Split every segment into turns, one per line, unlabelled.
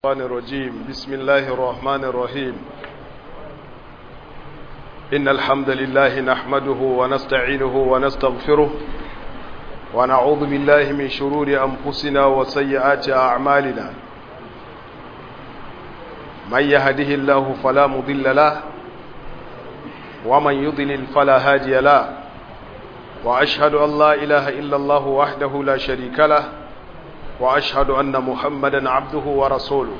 الشيطان الرجيم بسم الله الرحمن الرحيم إن الحمد لله نحمده ونستعينه ونستغفره ونعوذ بالله من شرور أنفسنا وسيئات أعمالنا من يهده الله فلا مضل له ومن يضلل فلا هادي له وأشهد أن لا إله إلا الله وحده لا شريك له وأشهد أن محمدا عبده ورسوله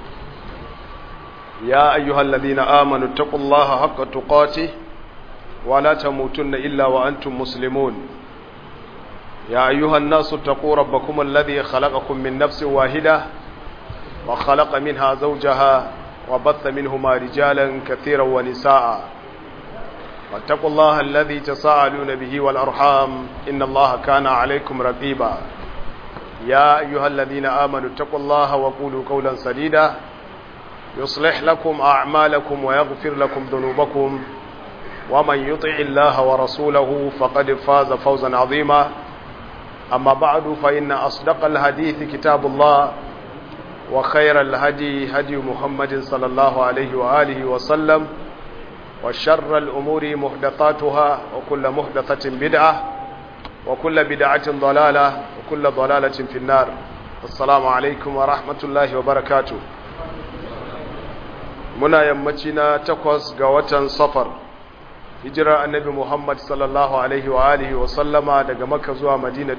يا أيها الذين آمنوا اتقوا الله حق تقاته ولا تموتن إلا وأنتم مسلمون يا أيها الناس اتقوا ربكم الذي خلقكم من نفس واحدة وخلق منها زوجها وبث منهما رجالا كثيرا ونساء واتقوا الله الذي تساءلون به والأرحام إن الله كان عليكم رقيبا يا أيها الذين آمنوا اتقوا الله وقولوا قولا سديدا يصلح لكم أعمالكم ويغفر لكم ذنوبكم ومن يطع الله ورسوله فقد فاز فوزا عظيما أما بعد فإن أصدق الحديث كتاب الله وخير الهدي هدي محمد صلى الله عليه وآله وسلم وشر الأمور محدثاتها وكل محدثة بدعة وكل بدعة ضلالة وكل ضلالة في النار السلام عليكم ورحمة الله وبركاته muna yammaci na takwas ga watan safar hijirar annabi muhammad sallallahu alaihi wa alihi wa sallama daga makka zuwa madina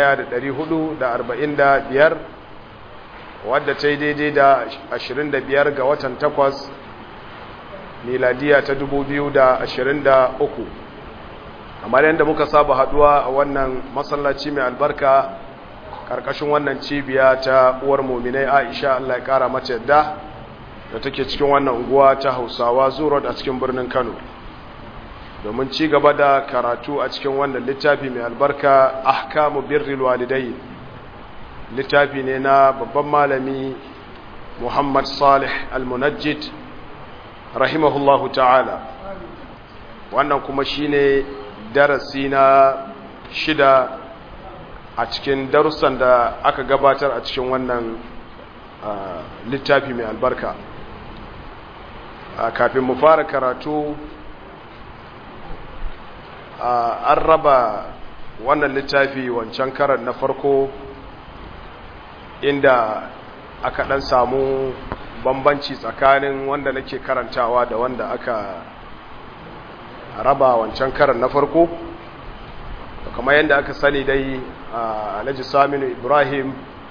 1445 wadda ta yi daidai da 25 ga watan takwas miladiya ta 2023 kamar yadda muka saba haduwa a wannan masallaci mai albarka karkashin wannan cibiya ta uwar muminai aisha allah ya kara mace yadda da take cikin wannan unguwa ta hausawa zurot a cikin birnin kano domin ci gaba da karatu a cikin wannan littafi mai albarka ahkamu birril walidai littafi ne na babban malami muhammad salih al-munajjid rahimahullahu ta'ala wannan kuma shine darasi na shida a cikin darussan da aka gabatar a cikin wannan littafi mai albarka kafin mu fara karatu an raba wannan littafi wancan karan na farko inda aka dan samu bambanci tsakanin wanda nake karantawa da wanda aka raba wancan karan na farko kamar yadda aka sani dai alhaji saminu ibrahim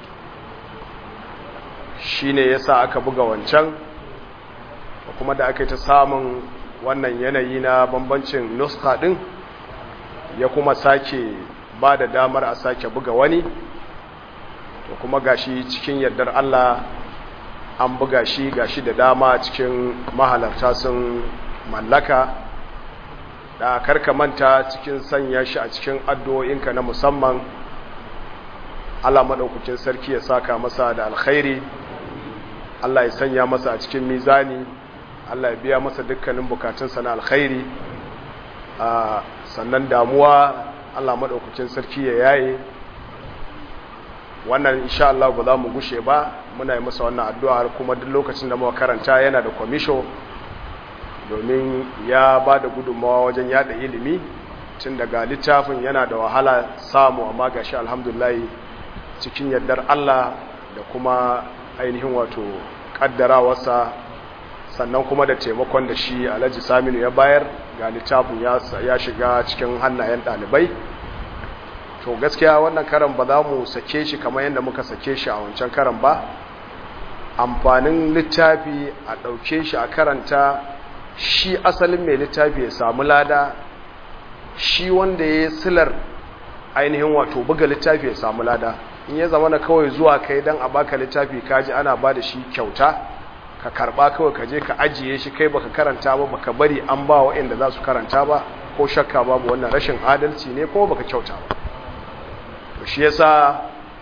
shine yasa aka buga wancan kuma da aka yi ta samun wannan yanayi na bambancin nuska din ya kuma sake ba da damar a sake buga wani to kuma gashi cikin yardar Allah an buga shi gashi da dama cikin mahalarta sun mallaka da karka manta cikin sanya shi a cikin addu'o'inka na musamman Allah maɗaukakin sarki ya saka masa da alkhairi Allah ya sanya masa a cikin mizani Allah ya biya masa dukkanin bukatunsa na alkhairi sannan damuwa Allah maɗaukakin sarki ya yaye wannan insha Allah ba za mu gushe ba muna yi masa wannan addu'a kuma duk lokacin da muka karanta yana da kwamisho domin ya ba da gudunmawa wajen yada ilimi tun daga littafin yana da wahala samu amma ga shi alhamdulillah cikin yardar Allah da kuma ainihin wato kaddarawarsa sannan kuma da taimakon da shi alhaji saminu ya bayar ga littafin ya shiga cikin hannayen ɗalibai to gaskiya wannan karan ba za mu sake shi kamar yadda muka sake shi a wancan karan ba amfanin littafi a ɗauke shi a karanta shi asalin mai littafi ya samu lada shi wanda ya silar ainihin wato buga littafi ya samu lada in ya zama na kawai zuwa kai don a baka littafi kaji ana ba da shi kyauta ka karba kawai ka je ka ajiye shi kai baka karanta ba baka bari an ba waɗanda za su karanta ba ko shakka babu wannan rashin adalci ne ko baka kyauta ba to shi yasa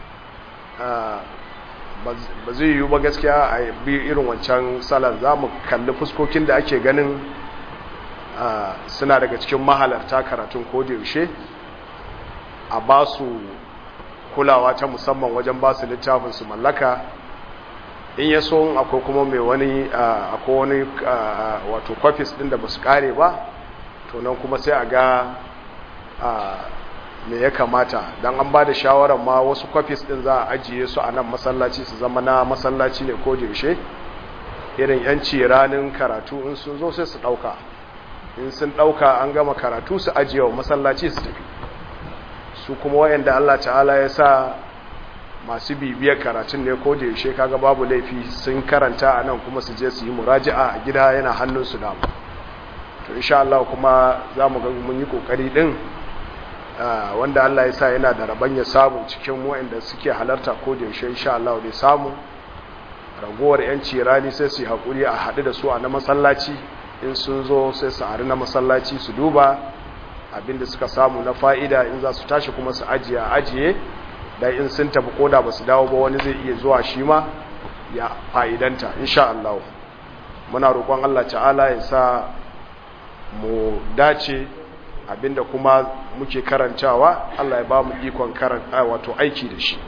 ba zai yiwu ba gaskiya a bi irin wancan salar za mu kalli fuskokin da ake ganin suna daga cikin mahalarta karatun yaushe a ba su kulawa ta musamman wajen ba su littafin su mallaka in ya so akwai kuma mai wani akwai wani wato kwafis din da ba su kare ba to nan kuma sai a ga me ya kamata don an ba da shawarar ma wasu kwafis din za a ajiye su a nan masallaci su zama na masallaci ne ko yaushe irin yanci ranar karatu in sun zo sai su ɗauka in sun ɗauka an gama karatu su ajiye wa masallaci su tafi su kuma wayanda Allah ta'ala ya sa masu bibiyar karatun ne ko da yaushe kaga babu laifi sun karanta a nan kuma su je su yi muraji'a a gida yana hannunsu da to insha Allah kuma za mu ga mun yi kokari din wanda Allah ya sa yana da rabon ya samu cikin wayanda suke halarta ko da yaushe insha Allah dai samu ragowar yanci rani sai su yi hakuri a haɗu da su a na masallaci in sun zo sai su hari na masallaci su duba abinda suka samu na fa'ida in za su tashi kuma su ajiye ajiye da in sun tafi koda ba su dawo ba wani zai iya zuwa shi ma ya fa'idanta insha Allah muna roƙon Allah ta'ala ya sa mu dace abinda kuma muke karantawa Allah ya ba mu ikon karanta wato aiki da shi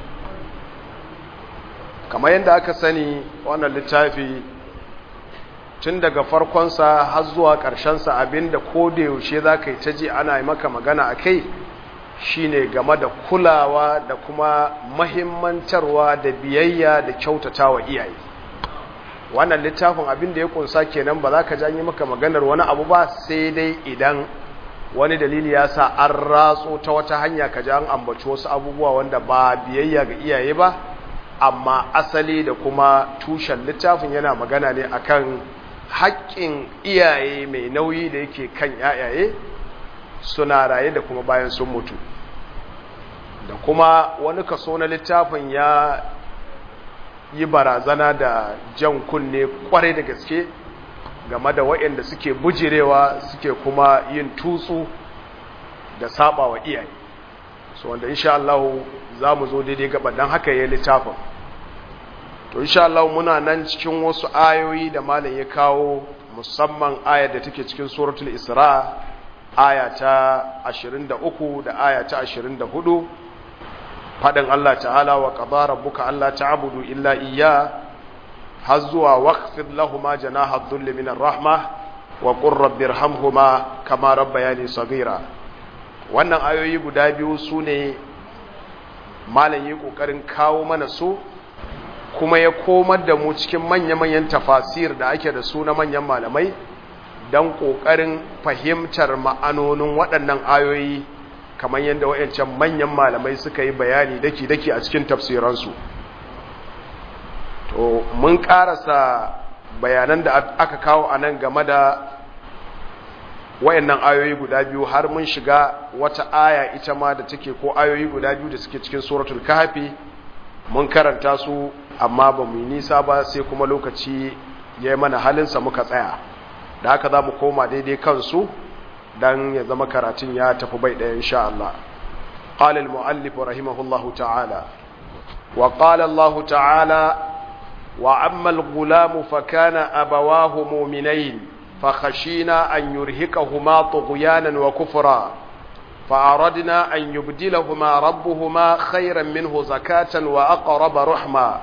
kamar yadda aka sani wannan littafi tun daga farkonsa har zuwa ƙarshensa abinda ko da yaushe za ka yi ta ji ana yi maka magana a kai shine game da kulawa da kuma mahimmantarwa da biyayya da kyautata wa iyaye wannan littafin abin da ya kunsa kenan ba za ka janyi maka maganar wani abu ba sai dai idan wani dalili ya sa an ratso ta wata hanya ka an ambaci wasu abubuwa wanda ba biyayya ga iyaye ba amma asali da kuma tushen littafin yana magana ne akan haƙƙin iyaye mai nauyi da yake kan yayaye suna raye da kuma bayan sun mutu da kuma wani kaso na littafin ya yi barazana da jan kunne kwarai da gaske game da waɗanda suke bujirewa suke kuma yin tutsu da saba wa iyaye so wanda insha Allah za mu zo daidai gaba don haka ya littafin to insha Allah muna nan cikin wasu ayoyi da malam ya kawo musamman ayar da take cikin suratul isra aya ta 23 da aya ta 24 fadin Allah ta'ala wa qadara rabbuka alla ta'budu illa iyya har zuwa waqfid lahumu janaha dhulli minar rahma wa qur rabbirhamhuma kama rabbayani saghira wannan ayoyi guda biyu sune malam yi kokarin kawo mana su kuma ya komar da mu cikin manya-manyan tafasir da ake da su na manyan malamai don ƙoƙarin fahimtar ma'anonin waɗannan ayoyi kamar yadda waɗancan manyan malamai suka yi bayani daki-daki a cikin tafsiransu to mun ƙarasa bayanan da aka kawo a nan game da waɗannan ayoyi guda biyu har mun shiga wata aya ita ma da take ko ayoyi guda biyu da suke cikin suratul kahfi mun karanta su amma ba mu yi nisa ba sai kuma lokaci ya yi mana halinsa muka tsaya da haka za mu koma daidai kansu don ya zama karatun ya tafi bai ɗaya insha Allah قال المؤلف رحمه الله تعالى وقال الله تعالى وأما الغلام فكان أبواه مؤمنين فخشينا أن يرهقهما طغيانا وكفرا فأردنا أن يبدلهما ربهما خيرا منه زكاة وأقرب رحما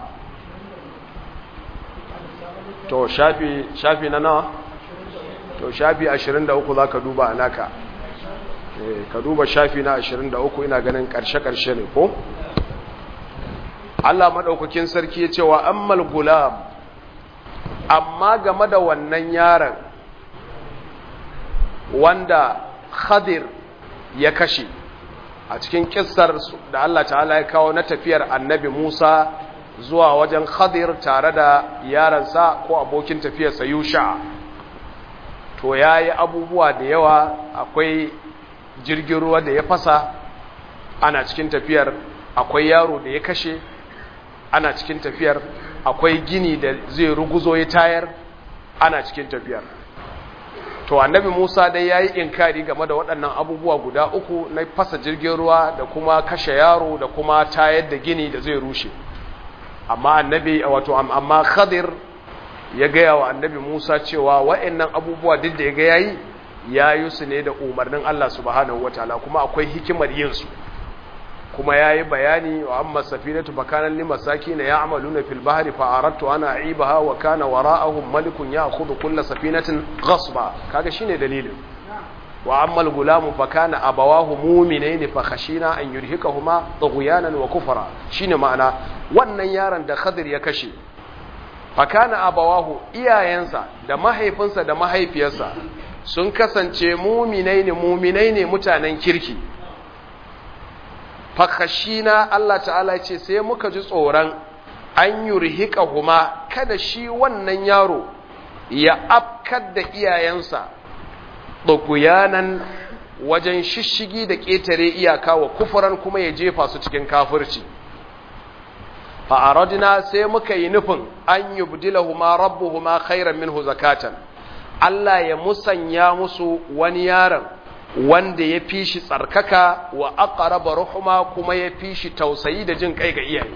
to shafi shafi na nawa to shafi 23 zaka duba anaka eh ka duba shafi na 23 ina ganin karshe karshe ne ko Allah madaukakin sarki ya ce wa ammal gulam amma game da wannan yaron wanda Khadir ya kashe a cikin kissar da Allah ta'ala ya kawo na tafiyar annabi Musa zuwa wajen Khadir tare da yaransa ko abokin tafiyarsa Yusha to yayi abubuwa da yawa akwai jirgin ruwa da ya fasa ana cikin tafiyar akwai yaro da ya kashe ana cikin tafiyar akwai gini da zai ruguzo ya tayar ana cikin tafiyar to annabi Musa dai yayi inkari game da waɗannan abubuwa guda uku na fasa jirgin ruwa da kuma kashe yaro da kuma tayar da gini da zai rushe amma annabi wato amma Khadir ya gaya wa annabi Musa cewa waɗannan abubuwa duk da ya ga yayi yayi su ne da umarnin Allah subhanahu wataala kuma akwai hikimar yin su kuma yayi bayani wa amma safinatu bakanan limasakin ya'maluna fil bahri fa aradtu ana aibaha wa kana wara'ahum malikun ya'khudhu kull safinatin ghasba kaga shine dalilin wa amma al-gulamu fa kana abawahu mu'minaini fa khashina an yurhikahuma tughyanan wa kufra shine ma'ana wannan yaron da Khadir ya kashe fa kana abawahu iyayensa da mahaifinsa da mahaifiyarsa sun kasance mu'minaini mu'minaini mutanen kirki fa khashina Allah ta'ala ce sai muka ji tsoron an yurhikahuma kada shi wannan yaro ya afkar da iyayensa ɗaguyanan wajen shishigi da ƙetare iyaka wa kufuran kuma ya jefa su cikin kafirci fa'aradina sai muka yi nufin an yi budilahuma rabbuhuma khairan minhu zakatan Allah ya musanya musu wani yaron wanda ya fi shi tsarkaka wa aqraba ruhuma kuma ya fi shi tausayi da jin kai ga iyaye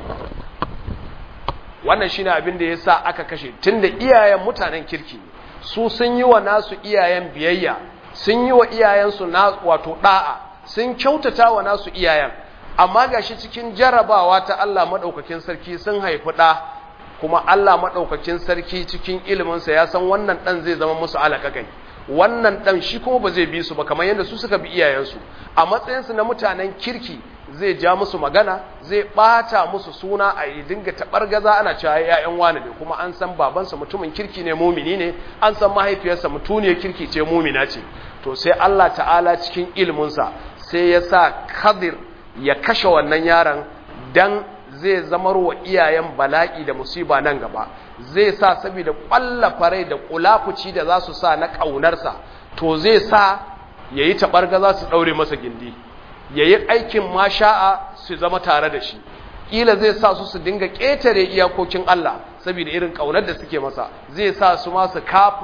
wannan shine abin da yasa aka kashe tunda iyayen mutanen kirki su sun yi wa nasu iyayen biyayya sun yi wa iyayensu na wato da'a sun kyautata wa nasu iyayen amma gashi cikin jarabawa ta Allah madaukakin sarki sun haifi da kuma Allah madaukakin sarki cikin iliminsa ya san wannan dan zai zama musu alakakai wannan dan shi kuma ba zai bi su ba kamar yadda su suka bi iyayensu a matsayinsu na mutanen kirki zai ja musu magana zai bata musu suna a yi dinga taɓargaza ana cewa ya'yan wani ne kuma an san babansa mutumin kirki ne mumini ne an san mahaifiyarsa mutuniyar kirki ce mumina ce to sai Allah ta'ala cikin ilminsa sai ya sa kadir ya kashe wannan yaron dan zai zamar wa iyayen bala'i da musiba nan gaba zai sa saboda ƙwallafa rai da kulafuci da za su sa na ƙaunarsa to zai sa ya yi taɓargaza su ɗaure masa gindi ya yi aikin masha'a su zama tare da shi ƙila zai sa su su dinga ƙetare iyakokin Allah saboda irin ƙaunar da suke masa zai sa su ma su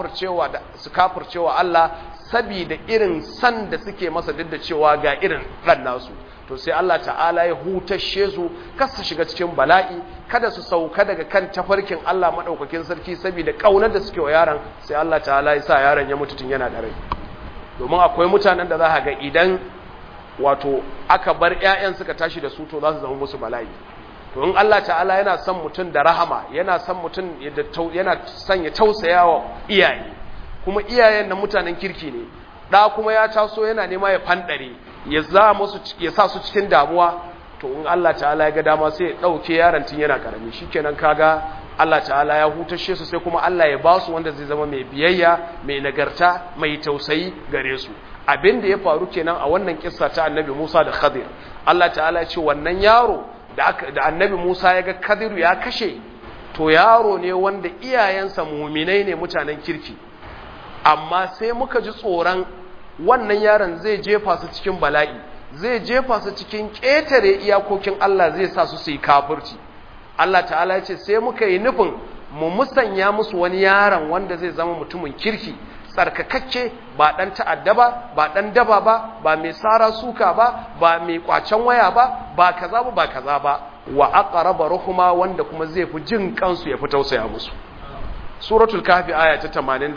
kafircewa Allah saboda irin san da suke masa duk da cewa ga irin ɗan nasu to sai Allah ta'ala ya hutashe su kar su shiga cikin bala'i kada su sauka daga kan tafarkin Allah maɗaukakin sarki saboda ƙaunar da suke wa yaron sai Allah ta'ala ya sa yaron ya mutu tun yana da rai domin akwai mutanen da za ka ga idan wato aka bar ƴaƴan suka tashi da su to za su zama musu bala'i to in Allah ta'ala yana son mutum da rahama yana son mutum yana son ya tausaya wa iyaye kuma iyayen na mutanen kirki ne da kuma ya taso yana nema ya fandare ya za musu ya sa su cikin damuwa to in Allah ta'ala ya ga dama sai ya dauke yaron tun yana karami shikenan kaga Allah ta'ala ya hutashe su sai kuma Allah ya ba su wanda zai zama mai biyayya mai nagarta mai tausayi gare su abin da ya faru kenan a wannan kissa ta annabi Musa da Khadir Allah ta'ala ya ce wannan yaro da da annabi Musa ya ga Khadir ya kashe to yaro ne wanda iyayensa muminai ne mutanen kirki amma sai muka ji tsoron wannan yaron zai jefa su cikin bala'i zai jefa su cikin ƙetare iyakokin Allah zai sa su su yi kafirci Allah ta'ala ya ce sai muka yi nufin mu musanya musu wani yaron wanda zai zama mutumin kirki tsarkakakke ba ɗan ta'adda ba ba ɗan daba ba ba mai sara suka ba ba mai kwacen waya ba ba kaza ba ba kaza ba wa aqraba ruhuma wanda kuma zai fi jin kansu ya fi tausaya musu suratul kafi aya ta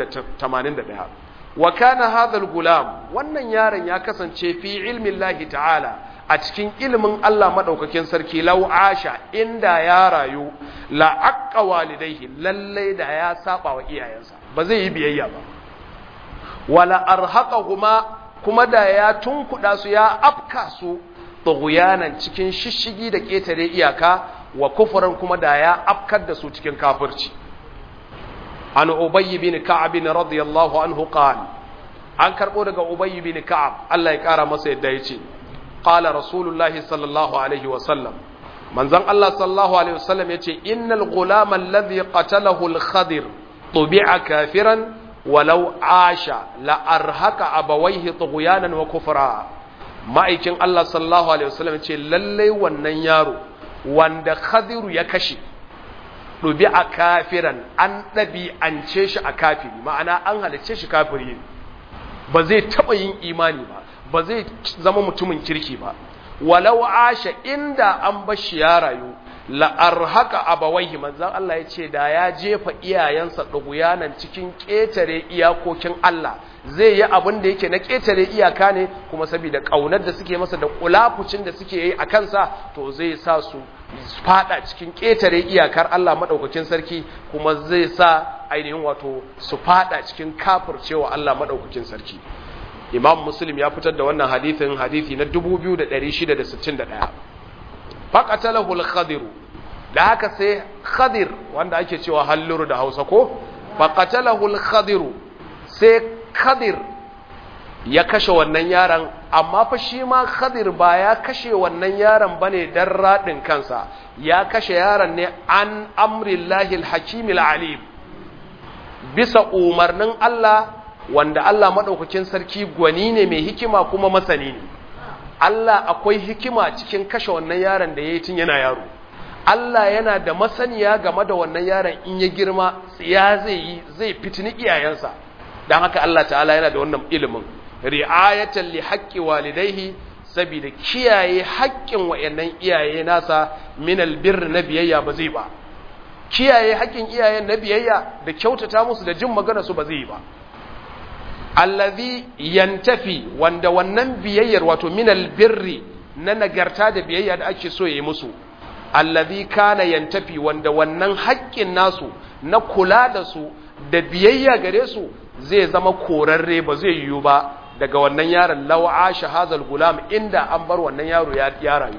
81 wa kana hadha gulam wannan yaron ya kasance fi ilmi Allah ta'ala a cikin ilimin Allah madaukakin sarki law asha inda ya rayu la aqqa walidayhi lalle da ya saba wa iyayensa ba zai yi biyayya ba wala arhaqahuma kuma da ya tunkuda su ya afka su tughyanan cikin shishigi da ketare iyaka wa kufran kuma da ya afkar da su cikin kafirci an ubayy bin ka'ab radiyallahu anhu qala an karbo daga ubayy bin ka'ab Allah ya kara masa yadda yace qala rasulullahi sallallahu alaihi wa sallam manzon Allah sallallahu alaihi wa sallam yace innal ghulama alladhi qatalahu al-khadir tubi'a kafiran walau asha la arhaka abawaihi tughyanan wa kufra ma'aikin Allah sallallahu alaihi wa sallam yace lalle wannan yaro wanda khadiru ya kashe ɗubi a kafiran an ɗabi'ance shi a kafiri ma'ana an halicce shi kafiri ba zai taɓa yin imani ba ba zai zama mutumin kirki ba walau asha inda an bashi ya rayu la'arhaka abawaihi manzan Allah ya ce da ya jefa iyayensa ɗuguyanan cikin ƙetare iyakokin Allah zai yi abin da yake na ƙetare iyaka ne kuma saboda ƙaunar da suke masa da kulafucin da suke yi a kansa to zai sa su fada cikin ƙetare iyakar Allah maɗaukakin sarki kuma zai sa ainihin wato su fada cikin kafircewa Allah maɗaukakin sarki imam muslim ya fitar da wannan hadithin hadithi na 2661 faqatalahu al-khadir da haka sai khadir wanda ake cewa halluru da Hausa ko faqatalahu al-khadir sai khadir ya kashe wannan yaron amma fa shi ma khadir ba ya kashe wannan yaron bane dan radin kansa ya kashe yaron ne an amrillahi al-hakim al-alim bisa umarnin Allah wanda Allah madaukakin sarki gwani ne mai hikima kuma masani ne Allah akwai hikima cikin kashe wannan yaron da yayi tun yana yaro Allah yana da masaniya game da wannan yaron in ya girma ya zai yi zai fitini iyayensa dan haka Allah ta'ala yana da wannan ilimin ri'ayatan li haqqi walidayhi saboda kiyaye haƙƙin wayannan iyaye nasa min albir na biyayya ba zai ba kiyaye haƙƙin iyayen na biyayya da kyautata musu da jin magana su ba zai yi ba allazi yantafi wanda wannan biyayyar wato min albirri na nagarta da biyayya da ake so yayi musu allazi kana yantafi wanda wannan haƙƙin nasu na kula da su da biyayya gare su zai zama korarre ba zai yiwu ba daga wannan yaron lawa shahazal gulam inda an bar wannan yaro ya rayu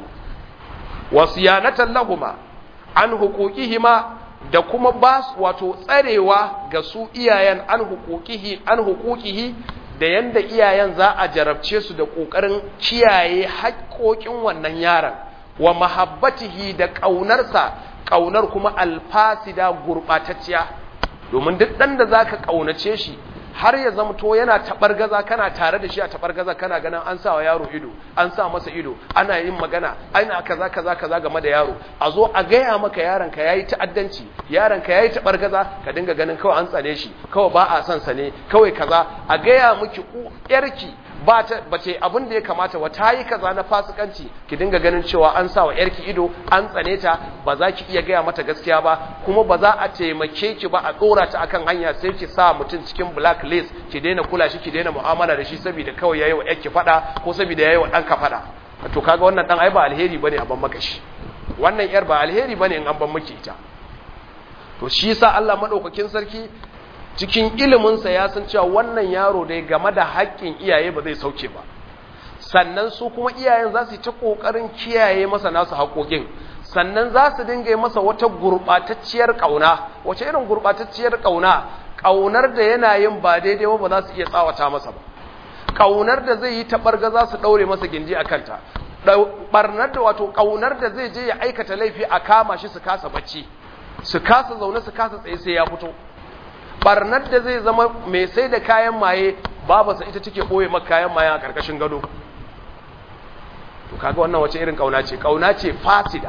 wasiyanatan lahuma an huquqihima da kuma ba wato tsarewa ga su iyayen an huquqihi an huquqihi da yanda iyayen za a jarabce su da kokarin kiyaye haƙoƙin wannan yaron wa mahabbatihi da ƙaunarsa ƙaunar kuma alfasida gurɓatacciya domin duk ɗan da za ka ƙaunace shi har ya zamto yana taɓargaza kana tare da shi a taɓargaza kana ganin an sa wa yaro ido an sa masa ido ana yin magana ana kaza kaza kaza game da yaro a zo a gaya maka yaron ka yayi ta'addanci yaron ka yayi taɓargaza ka dinga ganin kawai an tsane shi kawai ba a son sa ne kawai kaza a gaya miki yarki ba ta bace abin da ya kamata wa tayi kaza na fasikanci ki dinga ganin cewa an sa wa yarki ido an tsane ta ba za ki iya gaya mata gaskiya ba kuma ba za a taimake ki ba a dora ta akan hanya sai ki sa mutum cikin blacklist ki daina kula shi ki daina mu'amala da shi saboda kawai yayi wa yarki fada ko saboda yayi wa danka fada to kaga wannan dan ai ba alheri bane a ban maka shi wannan yar ba alheri bane in an ban miki ita to shi yasa Allah madaukakin sarki cikin iliminsa ya san cewa wannan yaro dai game da haƙƙin iyaye ba zai sauke ba sannan su kuma iyayen za su yi ta ƙoƙarin kiyaye masa nasu haƙoƙin sannan za su dinga yi masa wata gurɓatacciyar ƙauna wace irin gurɓatacciyar ƙauna ƙaunar da yana yin ba daidai ba ba za su iya tsawata masa ba ƙaunar da zai yi taɓarga za su ɗaure masa gindi a kanta ɓarnar da wato ƙaunar da zai je ya aikata laifi a kama shi su kasa bacci su kasa zaune su kasa tsaye sai ya fito barnar da zai zama mai sai da kayan maye babansa ita take ɓoye maka kayan maye a ƙarƙashin gado to kaga wannan wace irin ƙauna ce ƙauna ce fasida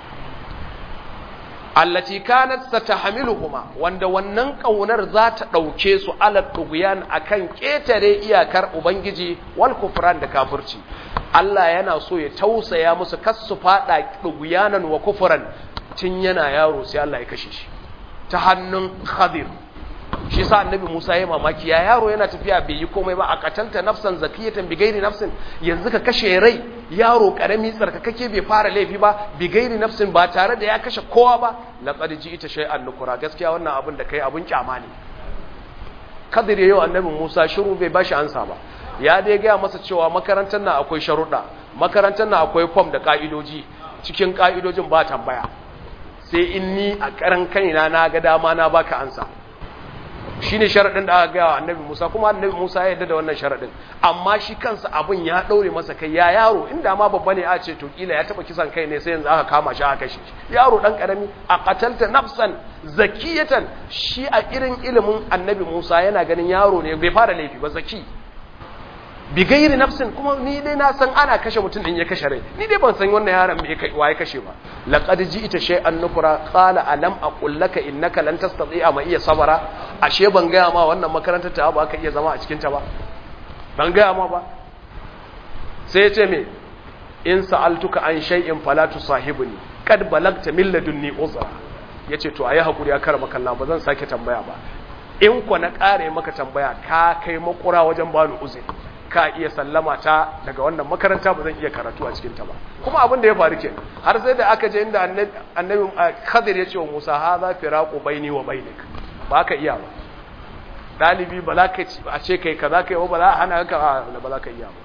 allati kanat satahmiluhuma wanda wannan ƙaunar za ta ɗauke su ala tughyan akan ƙetare iyakar ubangiji wal kufran da kafirci Allah yana so ya tausaya musu kasu fada tughyanan wa kufran tun yana yaro sai Allah ya kashe shi ta hannun Khadir shi sa annabi Musa ya mamaki ya yaro yana tafiya bai yi komai ba a katanta nafsan zakiyatan bi gairi nafsin yanzu ka kashe rai yaro karami tsarkakake bai fara laifi ba bi gairi nafsin ba tare da ya kashe kowa ba laqad ji'ita shay'an nukura gaskiya wannan abin da kai abun kyama ne kadir yayin annabi Musa shiru bai bashi ansa ba ya dai ga masa cewa makarantar nan akwai sharuɗa makarantar nan akwai form da ka'idoji cikin ka'idojin ba tambaya sai in ni a karan kaina na ga dama na baka ansa shi ne sharaɗin da aka gaya wa annabi Musa kuma annabi Musa ya yarda da wannan sharaɗin amma shi kansa abin ya ɗaure masa kai ya yaro inda ma babba ne a ce to kila ya taɓa kisan kai ne sai yanzu aka kama shi aka kashe shi yaro ɗan ƙarami a qatalta nafsan zakiyatan shi a irin ilimin annabi Musa yana ganin yaro ne bai fara laifi ba zaki bi gairi nafsin kuma ni dai na san ana kashe mutum din ya kashe rai ni dai ban san wannan yaron me kai waye kashe ba laqad ji'ta shay'an nukura qala alam aqul laka innaka lan tastati'a ma iya sabara ashe ban ga ma wannan makarantar ta ba ka iya zama a cikin ta ba ban ga ma ba sai ya ce me in sa'altuka an shay'in fala tusahibni kad balagta min ladunni uzra yace to ayi hakuri ya karama kallah ba zan sake tambaya ba in ku na kare maka tambaya ka kai makura wajen bani uzuri ka iya sallama ta daga wannan makaranta ba zan iya karatu a cikin ta ba kuma abin da ya faru ke har sai da aka je inda annabi Khadir ya ce wa Musa hadha firaqu baini wa bainik ba ka iya ba dalibi ba za ka a ce kai kaza kai ba za a hana ka ba za ka iya ba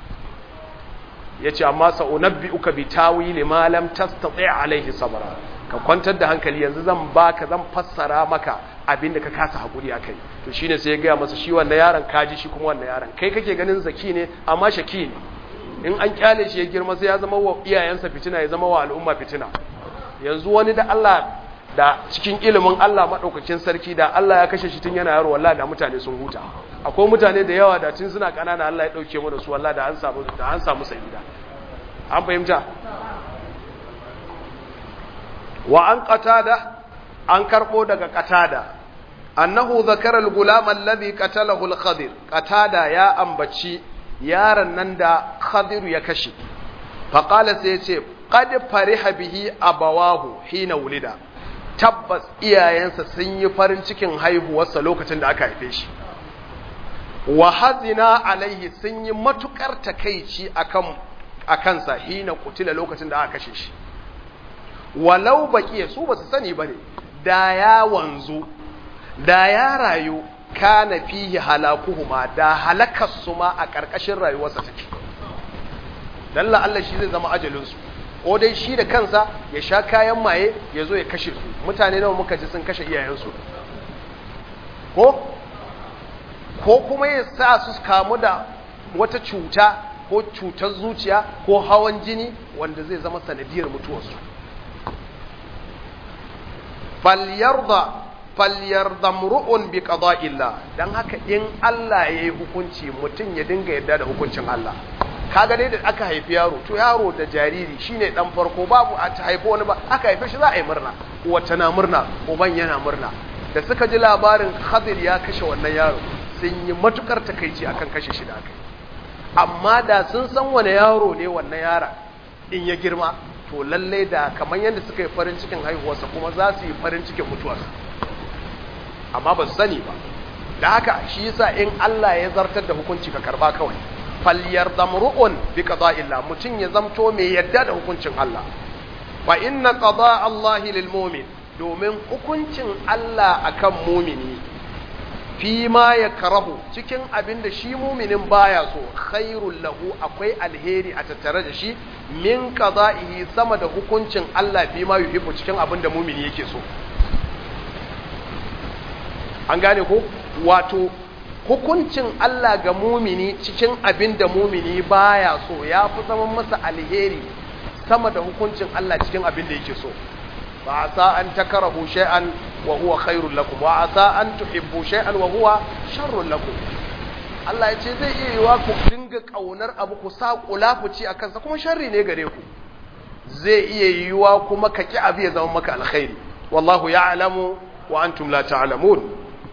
yace amma sa unabbi'uka bi tawili ma lam tastati' alaihi sabra ka kwantar da hankali yanzu zan baka zan fassara maka abinda ka kasa hakuri akai to shine sai ya ga masa shi wannan yaron kaji shi kuma wannan yaron kai kake ganin zaki ne amma shaki ne in an kyale shi ya girma sai ya zama wa iyayensa fitina ya zama wa al'umma fitina yanzu wani da Allah da cikin ilimin Allah madaukakin sarki da Allah ya kashe shi tun yana yaro wallahi da mutane sun huta akwai mutane da yawa da tun suna kanana Allah ya dauke mu da su wallahi da an samu da an samu sa'ida an fahimta wa an qatada an karbo daga qatada annahu zakara al-gulam alladhi qatalahu al-khadir qatada ya ambaci yaron nan da khadir ya kashe fa qala sai yace qad fariha bihi abawahu hina wulida tabbas iyayensa sun yi farin cikin haihuwarsa lokacin da aka haife shi wa hazina alaihi sun yi matukar takeici akan akansa hina kutila lokacin da aka kashe shi walau baqiya su basu sani bane da ya wanzu da ya rayu kana fihi halakuhuma da halakarsu ma a ƙarƙashin rayuwarsa take dalla Allah shi zai zama ajalinsu ko dai shi da kansa ya sha kayan maye ya zo ya kashe su mutane nawa muka ji sun kashe iyayensu ko ko kuma ya sa su kamu da wata cuta ko cutar zuciya ko hawan jini wanda zai zama sanadiyar mutuwarsu falyarda falyarda mru'un bi qada'illah dan haka in Allah yayi hukunci mutum ya dinga yarda da hukuncin Allah kaga dai da aka haifi yaro to yaro da jariri shine dan farko babu a ta haifi wani ba aka haife shi za a yi murna wata na murna uban yana murna da suka ji labarin Khadir ya kashe wannan yaro sun yi matukar takeici akan kashe shi da aka amma da sun san wani yaro ne wannan yara in ya girma to lalle da kamar yadda suka yi farin cikin haihuwarsa kuma za su yi farin cikin mutuwarsa amma ba su sani ba da haka shi yasa in Allah ya zartar da hukunci ka karba kawai falyar damru'un bi qada'illah mutun ya zamto mai yadda da hukuncin Allah fa inna qada' Allah lil mu'min domin hukuncin Allah akan mu'mini fi ma yakrahu cikin abin da shi mu'minin baya so khairul lahu akwai alheri a tattare da shi min qada'ihi sama da hukuncin Allah fi ma yuhibbu cikin abin da mu'mini yake so an gane ko wato hukuncin Allah ga mumini cikin abin da mumini baya so ya fi zama masa alheri sama da hukuncin Allah cikin abin da yake so ba asa an takarahu shay'an wa huwa khairul lakum wa asa an tuhibbu shay'an wa huwa sharrul lakum Allah ya ce zai iya yiwa ku dinga kaunar abu ku sa kulafuci akan sa kuma sharri ne gare ku zai iya yiwa kuma ka ki abu ya zama maka alkhairi wallahu ya'lamu wa antum la ta'lamun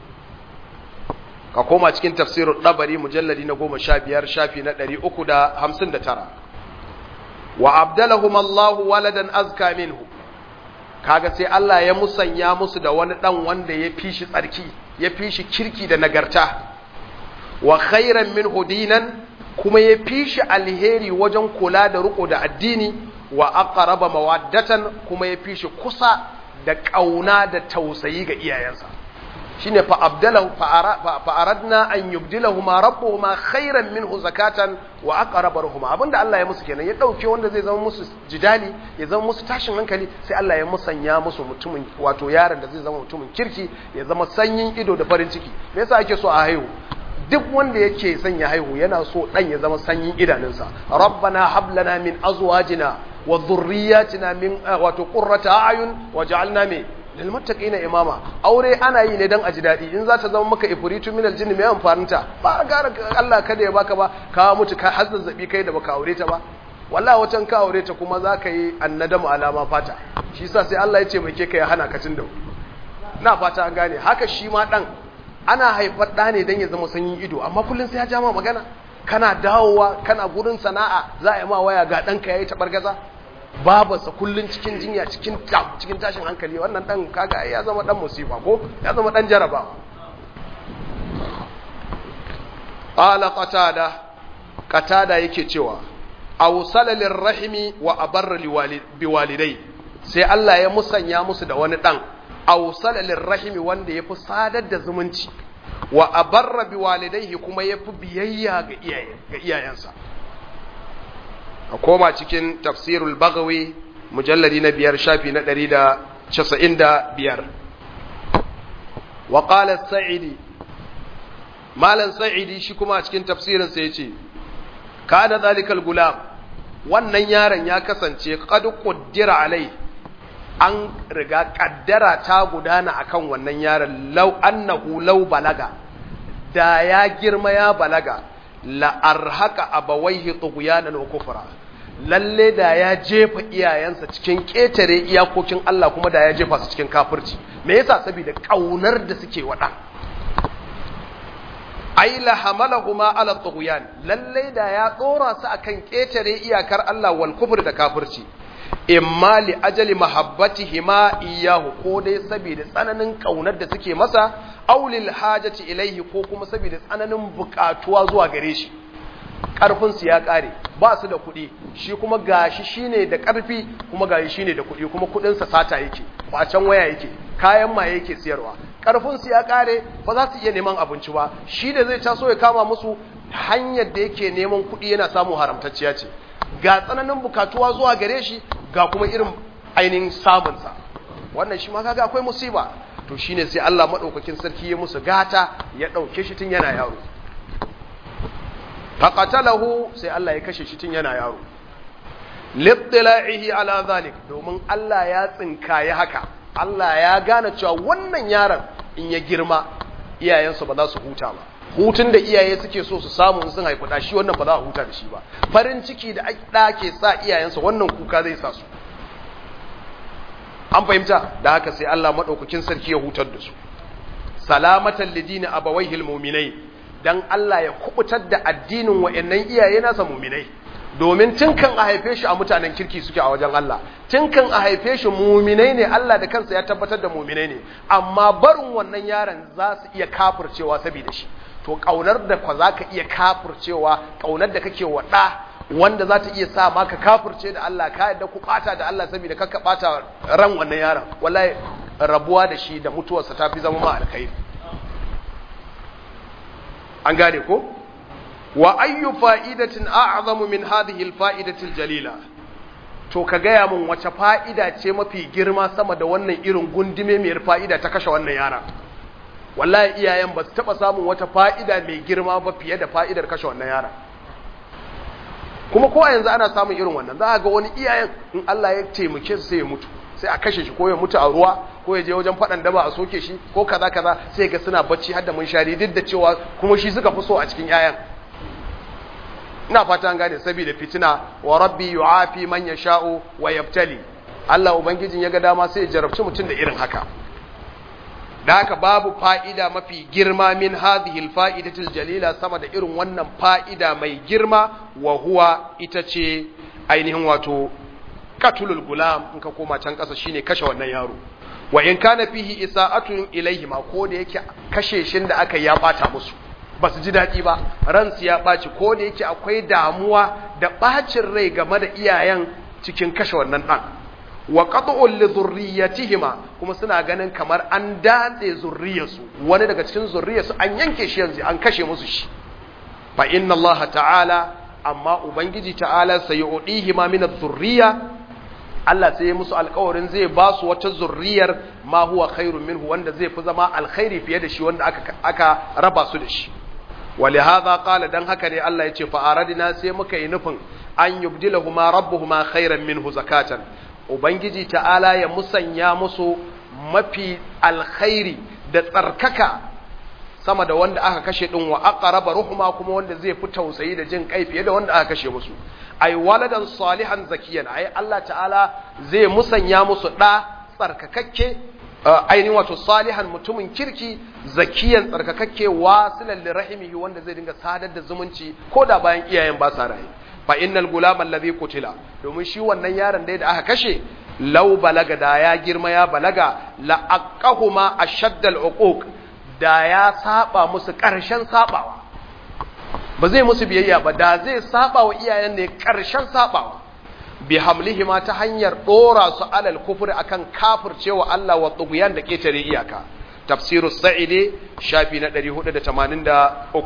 ka koma cikin tafsirin ɗabari mujalladi na goma sha biyar shafi na ɗari uku da hamsin da tara wa abdalahum Allahu waladan azka minhu kaga sai Allah ya musanya musu da wani ɗan wanda ya fi shi tsarki ya fi shi kirki da nagarta wa khairan minhu dinan kuma ya fi shi alheri wajen kula da riko da addini wa aqraba mawaddatan kuma ya fi shi kusa da ƙauna da tausayi ga iyayensa shine fa abdalahu fa aradna an yubdilahuma rabbuhuma khairan minhu zakatan wa aqrabaruhuma abinda Allah ya musu kenan ya dauke wanda zai zama musu jidali ya zama musu tashin hankali sai Allah ya musanya musu mutumin wato yaron da zai zama mutumin kirki ya zama sanyin ido da farin ciki me yasa ake so a haihu duk wanda yake son ya haihu yana so dan ya zama sanyin idanunsa rabbana hab lana min azwajina wa dhurriyyatina min wato qurrata a'yun waj'alna min lilmuttaqina imama aure ana yi ne dan a ji dadi in za ta zama maka ifritu minal jinni mai amfaninta ba gara Allah kada ya baka ba ka mutu ka har zazzabi kai da baka aure ta ba wallahi wacan ka aure ta kuma za ka yi annadamu alama fata shi yasa sai Allah ya ce mai ke kai hana ka tun da na fata an gane haka shi ma dan ana haifar da ne dan ya zama sanyin ido amma kullun sai ya ja ma magana kana dawowa kana gurin sana'a za a yi ma waya ga ɗanka ya yi taɓargaza babarsa kullun cikin jinya cikin cikin tashin hankali wannan dan kaga ya zama dan musiba ko ya zama dan jarabawa qala qatada qatada yake cewa awsala lirrahimi wa abarra biwalidai sai Allah ya musanya musu da wani dan awsala lirrahimi wanda yafi sadar da zumunci wa abarra biwalidaihi kuma yafi biyayya ga iyaye ga iyayensa a koma cikin tafsirul bagawi mujalladi na biyar shafi na ɗari da casa'in da biyar wa ƙalar sa'idi malan sa'idi shi kuma a cikin tafsirinsa ya ce ka da zalikal gulam wannan yaron ya kasance ƙadu ƙuddira alai an riga ƙaddara ta gudana akan wannan yaron lau annahu lau balaga da ya girma ya balaga la'arhaka abawaihi tughyanan wa kufra lalle da ya jefa iyayensa cikin ƙetare iyakokin Allah kuma da ya jefa su cikin kafirci me yasa saboda kaunar da suke wada ai la hamalahuma ala tughyan lalle da ya tsora su akan ƙetare iyakar Allah wal kufr da kafirci imma li ajali mahabbatihima iyahu ko dai saboda tsananin kaunar da suke masa aulil hajati ilaihi ko kuma saboda tsananin bukatuwa zuwa gare shi karfin su ya kare ba su da kuɗi shi kuma gashi shine da karfi kuma gashi shine da kuɗi kuma kuɗin sa sata yake kwacen waya yake kayan maye yake siyarwa karfin su ya kare ba za su iya neman abinci ba shi da zai taso ya kama musu hanyar da yake neman kuɗi yana samun haramtacciya ce ga tsananin bukatuwa zuwa gare shi ga kuma irin ainihin samunsa wannan shi ma kaga akwai musiba to shine sai Allah madaukakin sarki ya musu gata ya dauke shi tun yana yaro faqatalahu sai Allah ya kashe shi tun yana yaro littila'ihi ala zalik domin Allah ya tsinkaye haka Allah ya gane cewa wannan yaron in ya girma iyayensu ba za su huta ba hutun da iyaye suke so su samu in sun haifi da shi wannan ba za a huta da shi ba farin ciki da ɗa ke sa iyayensa wannan kuka zai sa su an fahimta da haka sai Allah maɗaukakin sarki ya hutar da su salamatan lidini abawaihil mu'minai dan Allah ya kubutar da addinin wa'annan iyaye nasa mu'minai domin tun kan a haife shi a mutanen kirki suke a wajen Allah tun kan a haife shi mu'minai ne Allah da kansa ya tabbatar da mu'minai ne amma barin wannan yaron za su iya kafircewa saboda shi to kaunar da kwa za ka iya kafircewa kaunar da kake wa ɗa wanda za ta iya sa maka kafirce da Allah ka yadda ku bata da Allah saboda kakka bata ran wannan yaron wallahi rabuwa da shi da mutuwarsa ta fi zama ma alkhairi an gane ko wa ayyu fa'idatin a'zamu min hadhihi alfa'idati aljalila to ka gaya mun wace fa'ida ce mafi girma sama da wannan irin gundume mai fa'ida ta kashe wannan yaron wallahi iyayen ba su taba samun wata fa'ida mai girma ba fiye da fa'idar kashe wannan yaron kuma ko a yanzu ana samun irin wannan za a ga wani iyayen in Allah ya taimake su sai ya mutu sai a kashe shi ko ya mutu a ruwa ko ya je wajen faɗan daba a soke shi ko kaza kaza sai ga suna bacci har da munshari duk da cewa kuma shi suka fi so a cikin yayan ina fata an gane saboda fitina wa rabbi yu'afi man yasha'u wa yabtali Allah ubangijin ya ga dama sai ya jarabci mutum da irin haka da haka babu fa'ida mafi girma min hadhihi alfa'idatil jalila sama da irin wannan fa'ida mai girma wa huwa ita ce ainihin wato katulul gulam in ka koma can ƙasa shine kashe wannan yaro wa in kana fihi isa'atun ilaihima ko da yake kashe shin da aka ya bata musu ba su ji daɗi ba ransu ya ɓaci ko da yake akwai damuwa da ɓacin rai game da iyayen cikin kashe wannan ɗan wa qat'un li dhurriyyatihima kuma suna ganin kamar an datse zurriyarsu wani daga cikin zurriyarsu an yanke shi yanzu an kashe musu shi fa inna Allah ta'ala amma ubangiji ta'ala sayu'dihima min adh-dhurriyya Allah sai ya musu alƙawarin zai ba su wata zurriyar ma huwa khairun minhu wanda zai fi zama alkhairi fiye da shi wanda aka aka raba su da shi ولهذا قال dan haka ne Allah ya ce fa aradina sai muka yi nufin an yubdilahuma rabbuhuma khairan minhu zakatan Ubangiji ta'ala ya musanya musu mafi alkhairi da tsarkaka sama da wanda aka kashe ɗin wa aqraba ruhuma kuma wanda zai fi tausayi da jin kai fiye da wanda aka kashe musu ai waladan salihan zakiyan ai Allah ta'ala zai musanya musu ɗa tsarkakakke ainihin wato salihan mutumin kirki zakiyan tsarkakakke wasilan lirahimihi wanda zai dinga sadar da zumunci ko da bayan iyayen ba sa raye fa innal gulama alladhi qutila domin shi wannan yaron dai da aka kashe law balaga da ya girma ya balaga la aqahuma ashaddal uquq da ya saba musu karshen sabawa ba zai musu biyayya ba da zai saba wa iyayen ne karshen sabawa bi hamlihima ta hanyar dora su alal kufri akan kafircewa Allah wa tughyan da ketare iyaka tafsirus sa'idi shafi na 483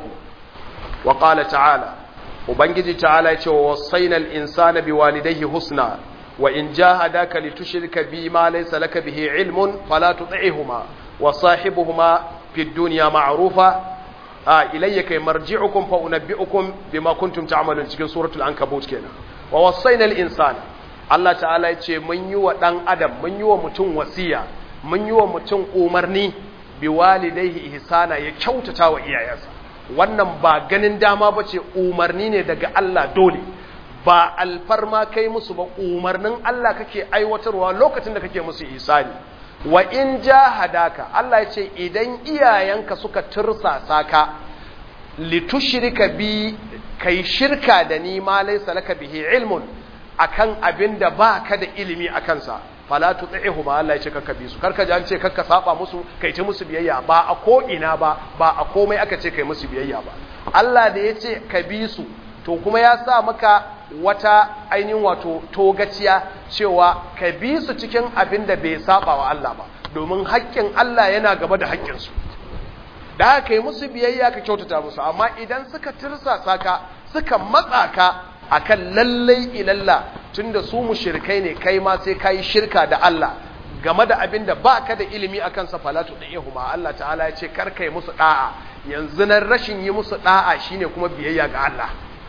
wa qala ta'ala ubangiji ta'ala ya ce wa wasainal insana biwalidayhi husna wa in jahadaka litushrika bi ma laysa laka bihi ilmun fala tuti'huma wa sahibuhuma fid dunya ma'rufa a ilayya kai marji'ukum fa unabbi'ukum bima kuntum ta'malun cikin suratul ankabut kenan wa wasainal insana Allah ta'ala ya ce mun yi wa dan adam mun yi wa mutum wasiya mun yi wa mutum umarni biwalidayhi ihsana ya kyautata wa iyayensa wannan ba ganin dama ba ce umarni ne daga Allah dole ba alfarma kai musu ba umarnin Allah kake aiwatarwa lokacin da kake musu isani wa in jahadaka Allah ya ce idan iyayenka suka tursasa ka litushrika bi kai shirka da ni ma laysa laka bihi ilmun akan abin da baka da ilimi akan sa fala tuti'hu ma Allah ya ce kakka bi su karka ji an ce kakka saba musu kai ta musu biyayya ba a ko ina ba ba a komai aka ce kai musu biyayya ba Allah da ya ce ka bi su to kuma ya sa maka wata ainihin wato togaciya cewa ka bi su cikin abin da bai saba wa Allah ba domin haƙƙin Allah yana gaba da haƙƙin su da haka kai musu biyayya ka kyautata musu amma idan suka tirsasa ka suka matsa ka akan lallai ilalla tunda su mushrikai ne kai ma sai kai shirka da Allah game da abin da baka da ilimi akan sa falatu da ihuma Allah ta'ala ya ce kar kai musu da'a yanzu nan rashin yi musu da'a shine kuma biyayya ga Allah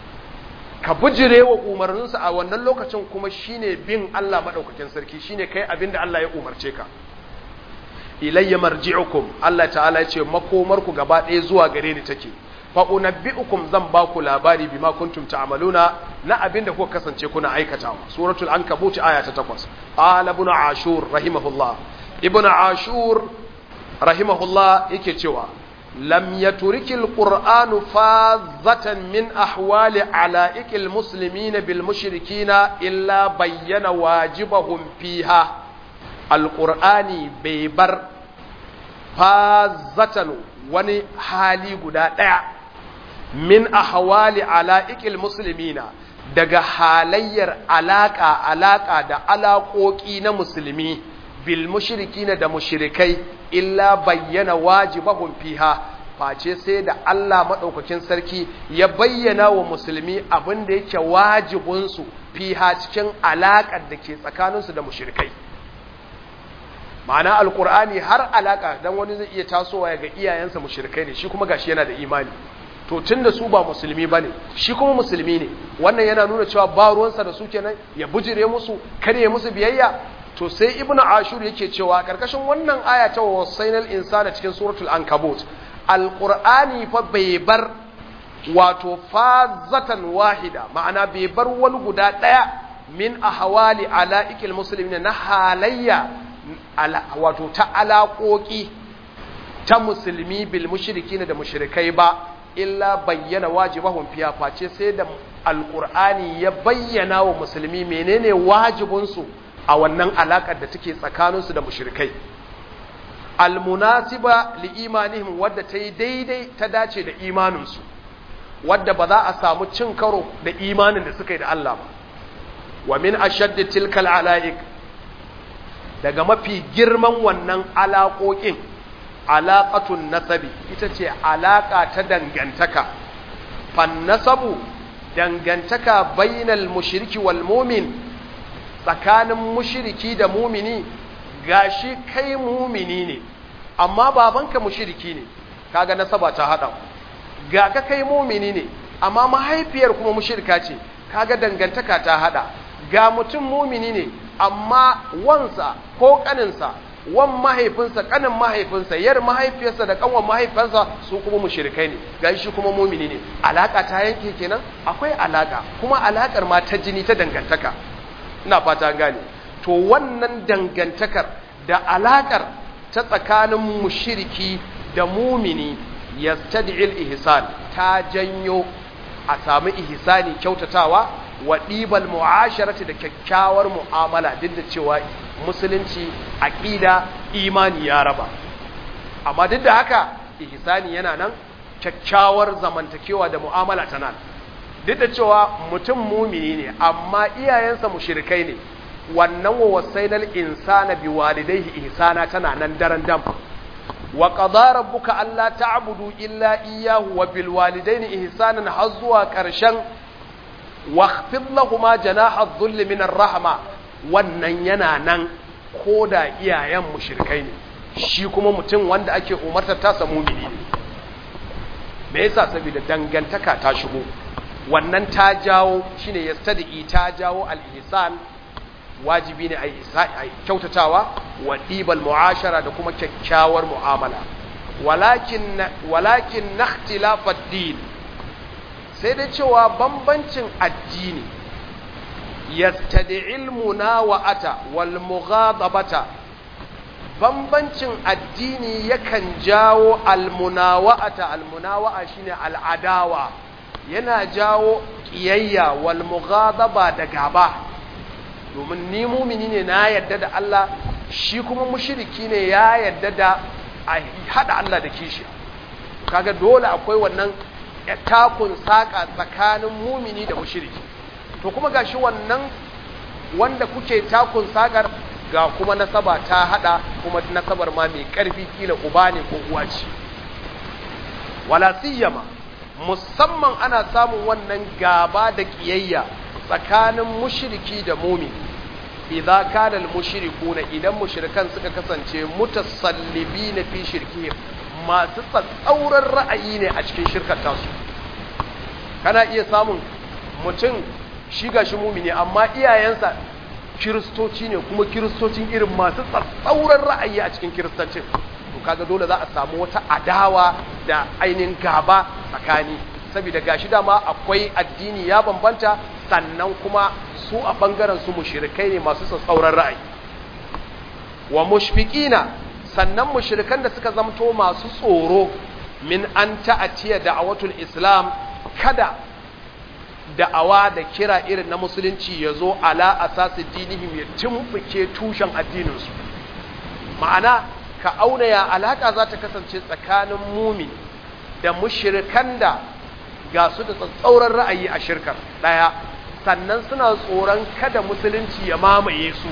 ka bujire wa umarnin sa a wannan lokacin kuma shine bin Allah madaukakin sarki shine kai abin da Allah ya umarce ka ilayya marji'ukum Allah ta'ala ya ce makomarku gaba ɗaya zuwa gare ni take fa unabbi'ukum zan ba ku labari bima kuntum ta'maluna na abinda kuka kasance kuna aikatawa suratul ankabut aya ta 8 qala ibn ashur rahimahullah ibn ashur rahimahullah yake cewa lam yaturikil qur'anu fazatan min ahwali ala'ikil muslimina bil mushrikina illa bayyana wajibahum fiha alqur'ani bai bar fazatan wani hali guda ɗaya min ahwali ala'ikil muslimina daga halayyar alaka alaka da alaƙoƙi na musulmi bil mushrikina da mushrikai illa bayyana wajibahum fiha face sai da Allah madaukakin sarki ya bayyana wa musulmi abin da yake wajibinsu fiha cikin alaƙar da ke tsakaninsu da mushrikai ma'ana alkur'ani har alaka dan wani zai iya tasowa ya ga iyayensa mushrikai ne shi kuma gashi yana da imani to tunda su ba musulmi bane shi kuma musulmi ne wannan yana nuna cewa ba ruwansa da su kenan ya bujire musu kar ya musu biyayya to sai ibnu ashur yake cewa karkashin wannan aya ta wasainal insana cikin suratul ankabut alqur'ani fa bai bar wato fazatan wahida ma'ana bai bar wani guda daya min ahwali alaikil muslimin na halayya wato ta alaƙoƙi ta musulmi bil mushrikin da mushrikai ba illa bayyana wajibahum fiya face sai da alqur'ani ya bayyana wa musulmi menene wajibinsu a wannan alakar da take tsakaninsu da mushrikai almunasiba li imanihim wadda ta yi daidai ta dace da imaninsu wadda ba za a samu cin karo da imanin da suka yi da Allah ba wa min ashaddi tilkal alaik daga mafi girman wannan alaƙoƙin alaƙatun nasabi ita ce alaƙa ta dangantaka fannasabu dangantaka bainal mushriki wal mumin tsakanin mushriki da mumini gashi kai mumini ne amma babanka mushriki ne kaga nasaba ta hada ga ka kai mumini ne amma mahaifiyar kuma mushrika ce kaga dangantaka ta hada ga mutum mumini ne amma wansa ko kaninsa wan mahaifinsa kanin mahaifinsa yar mahaifiyarsa da kanwan mahaifinsa su kuma mushrikai ne gashi shi kuma mumini ne alaka ta yanke kenan akwai alaka kuma alakar ma ta jini ta dangantaka ina fata gane to wannan dangantakar da alakar ta tsakanin mushriki da mumini yastad'il ihsan ta janyo a sami ihsani kyautatawa wa ɗibal mu'asharati da kyakkyawar mu'amala duk da cewa musulunci aqida imani ya raba amma duk da haka ihsani yana nan kyakkyawar zamantakewa da mu'amala tana duk da cewa mutum mumini ne amma iyayensa mushrikai ne wannan wa wasainal insana biwalidayhi ihsana tana nan daren dam wa qada rabbuka alla ta'budu illa iyyahu wa bil walidayni ihsanan har zuwa karshen واخفض لهما جناح الذل من الرحمه wannan yana nan ko da iyayen mushrikai ne shi kuma mutum wanda ake umartar ta samu mumini ne me yasa saboda dangantaka ta shigo wannan ta jawo shine yastadi ta jawo al-ihsan wajibi ne a kyautatawa wa dibal mu'ashara da kuma kyakkyawar mu'amala walakin walakin nakhtilafa ad-din sai dai cewa bambancin addini yastadi'il munawa'ata wal mughadabata bambancin addini yakan jawo al munawa'ata al munawa'a shine al adawa yana jawo kiyayya wal mughadaba da gaba domin ni mumini ne na yadda da Allah shi kuma mushriki ne ya yadda da a hada Allah da kishi kaga dole akwai wannan takun saƙa tsakanin mumini da mushiriki to kuma gashi wannan wanda kuke takun saƙar ga kuma nasaba ta hada kuma nasabar ma mai ƙarfi kila uba ne ko uwa ce wala siyama musamman ana samun wannan gaba da kiyayya tsakanin mushriki da mumini idza kana al-mushrikuna idan mushrikan suka kasance mutasallibina fi shirkihim masu tsatsauran ra'ayi ne a cikin shirkar tasu kana iya samun mutum shi ga shi mumini amma iyayensa kiristoci ne kuma kiristocin irin masu tsatsauran ra'ayi a cikin kiristancin to kaga dole za a samu wata adawa da ainihin gaba tsakani saboda gashi dama akwai addini ya bambanta sannan kuma su a bangaren su mushrikai ne masu tsatsauran ra'ayi wa mushfiqina sannan mushrikan da suka zamto masu tsoro min an ta'atiya da'awatul islam kada da'awa da kira irin na musulunci ya zo ala asasi dinihim ya tumbuke tushen addininsu ma'ana ka auna ya alaka za ta kasance tsakanin mumin da mushrikan da ga su da tsatsauran ra'ayi a shirkar ɗaya sannan suna tsoron kada musulunci ya mamaye su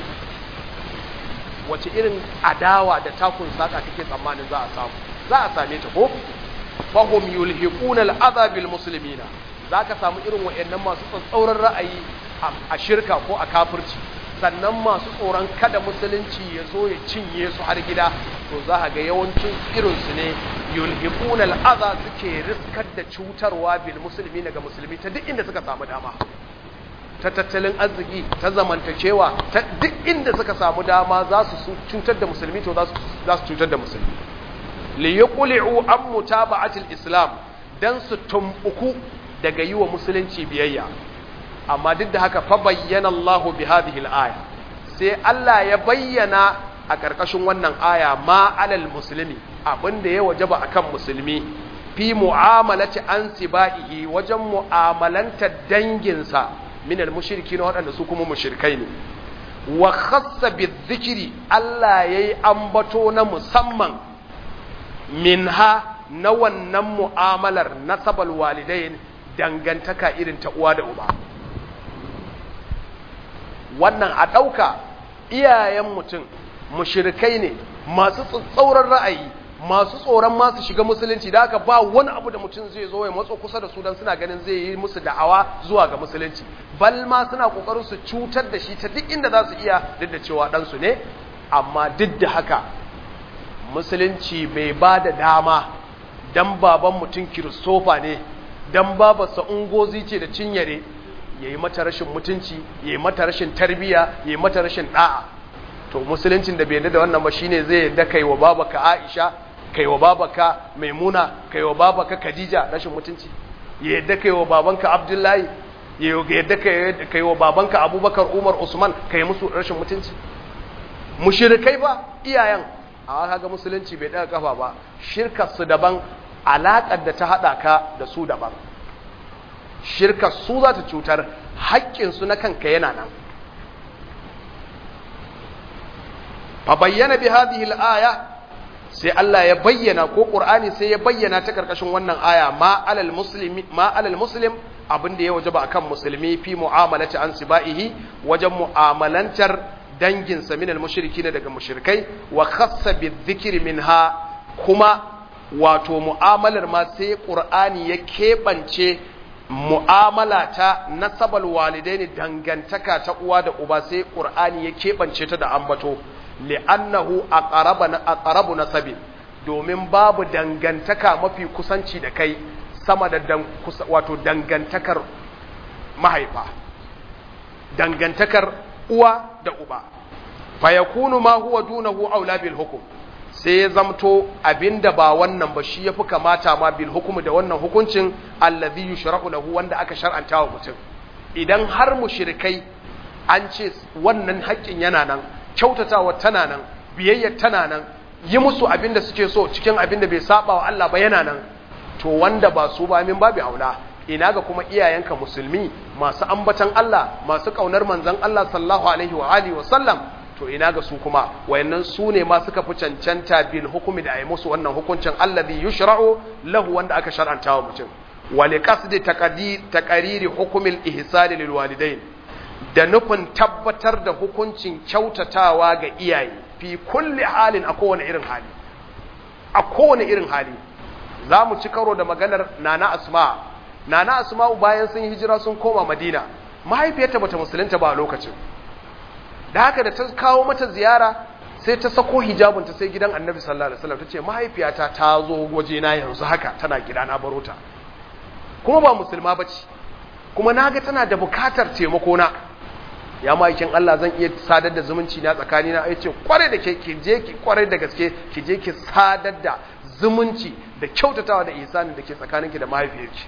wace irin adawa da takun saka kake tsammanin za a samu za a same ta ko fahum yulhiquna al'adha bil muslimina zaka samu irin wayannan masu tsatsauran ra'ayi a shirka ko a kafirci sannan masu tsoron kada musulunci ya zo ya cinye su har gida to za ga yawancin irin su ne yulhiquna al'adha suke riskar da cutarwa bil muslimina ga musulmi ta duk inda suka samu dama ta tattalin arziki ta zamantakewa ta duk inda suka samu dama za su cutar da musulmi to za su cutar da musulmi li yuqli'u an mutaba'atil islam dan su tumbuku daga yi wa musulunci biyayya amma duk da haka fa bayyana Allahu bi hadhihi al-aya sai Allah ya bayyana a karkashin wannan aya ma alal muslimi abinda ya wajaba akan musulmi fi mu'amalati an sibaihi wajen mu'amalanta danginsa min al-mushriki na waɗanda su kuma mushrikai ne wa khassa bi-dhikri Allah yayi ambato na musamman minha na wannan mu'amalar nasabal walidain dangantaka irin ta uwa da uba wannan a ɗauka iyayen mutum mushrikai ne masu tsauran ra'ayi masu tsoron masu shiga musulunci da haka ba wani abu da mutum zai zo ya matso kusa da su don suna ganin zai yi musu da'awa zuwa ga musulunci bal ma suna kokarin su cutar da shi ta duk inda za su iya duk da cewa ɗansu ne amma duk da haka musulunci bai ba da dama dan baban mutum kiristofa ne dan babarsa ungozi ce da cinyare ya yi mata rashin mutunci ya yi mata rashin tarbiya ya yi mata rashin ɗa'a to musuluncin da bai yarda da wannan ba shine zai yarda kai wa babaka Aisha kai wa babaka Maimuna kai wa babaka Khadija rashin mutunci ya yarda kai wa babanka Abdullahi ya yarda kai wa babanka Abubakar Umar Usman kai musu rashin mutunci mushrikai ba iyayen a kaga musulunci bai daga kafa ba shirkar su daban alaƙar da ta haɗa ka da su daban shirka su za ta cutar haƙƙinsu na kanka yana nan fa bayyana bi hadhihi al-aya sai Allah ya bayyana ko Qur'ani sai ya bayyana ta karkashin wannan aya ma alal muslimi ma alal muslim abin da ya wajaba akan musulmi fi mu'amalati an sibaihi wajen mu'amalantar dangin sa minal mushrikin daga mushrikai wa khassa bi dhikri minha kuma wato mu'amalar ma sai Qur'ani ya kebance mu'amala ta nasabal walidaini dangantaka ta uwa da uba sai Qur'ani ya kebance ta da ambato li'annahu aqrabu nasabi domin babu dangantaka mafi kusanci da kai sama da dan, wato dangantakar mahaifa dangantakar uwa da uba fa yakunu ma huwa dunahu aula bil hukm sai ya zamto abinda ba wannan ba shi yafi kamata ma bil hukm da wannan hukuncin alladhi yushra'u lahu wanda aka shar'anta wa mutum idan har mushrikai an ce wannan haƙƙin yana nan kyautatawa tana nan biyayya tana nan yi musu abin da suke so cikin abin da bai saba wa Allah ba yana nan to wanda ba su ba min babu aula ina ga kuma iyayenka musulmi masu ambatan Allah masu kaunar manzon Allah sallallahu alaihi wa alihi wa sallam to ina ga su kuma wayannan su ne ma suka fi cancanta bil hukumi da ayi musu wannan hukuncin alladhi yushra'u lahu wanda aka shar'anta wa mutum wa liqasdi taqdiri hukmi al-ihsan lil walidain da nufin tabbatar da hukuncin kyautatawa ga iyaye fi kulli halin a kowane irin hali a kowane irin hali za mu ci karo da maganar nana asma nana asma bayan sun hijira sun koma madina mahaifiyarta bata musulunta ba a lokacin da haka da ta kawo mata ziyara sai ta sako hijabinta sai gidan annabi sallallahu alaihi wasallam tace mahaifiyata ta zo waje na yanzu haka tana gida na baro ta kuma ba musulma bace kuma naga tana da bukatar taimako na ya ma'aikin Allah zan iya sadar da zumunci na tsakani na yace kware da ke ki je ki kware da gaske ki je ki sadar da zumunci da kyautatawa da ihsani da ke tsakaninki da mahaifiyarki